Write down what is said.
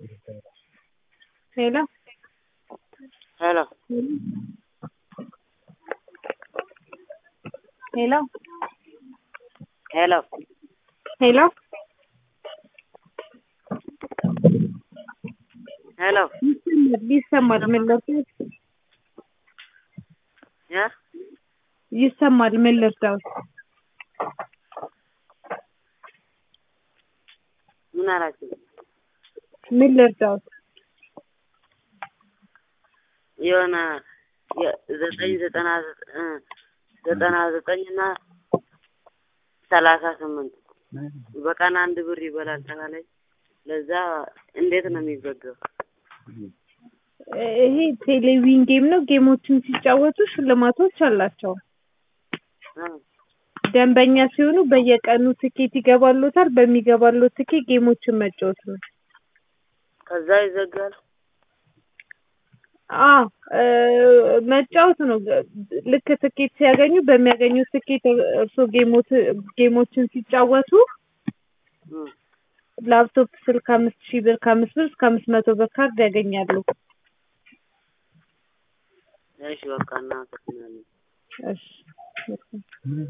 Hello? Hello. Hello? Hello. Hello? Hello. ይሰማል ምን ልርዳዎት? ያ ይሰማል ምን ልርዳዎት? ምን አላችሁ? ምን ልርዳዎት? የሆነ ዘጠኝ ዘጠና እ ዘጠና ዘጠኝ እና ሰላሳ ስምንት በቀን አንድ ብር ይበላል ተባለች። ለዛ እንዴት ነው የሚበገው? ይሄ ቴሌቪዥን ጌም ነው። ጌሞችን ሲጫወቱ ሽልማቶች አላቸው። እ ደንበኛ ሲሆኑ በየቀኑ ትኬት ይገባሎታል። በሚገባሎት ትኬት ጌሞችን መጫወት ነው። ከዛ ይዘጋል። አ መጫወት ነው። ልክ ትኬት ሲያገኙ በሚያገኙት ትኬት እርስዎ ጌሞት ጌሞችን ሲጫወቱ እ ላፕቶፕ፣ ስልክ አምስት ሺህ ብር ከአምስት ብር እስከ አምስት መቶ ብር ካርድ ያገኛሉ። እሺ በቃ እናመሰግናለን። እሺ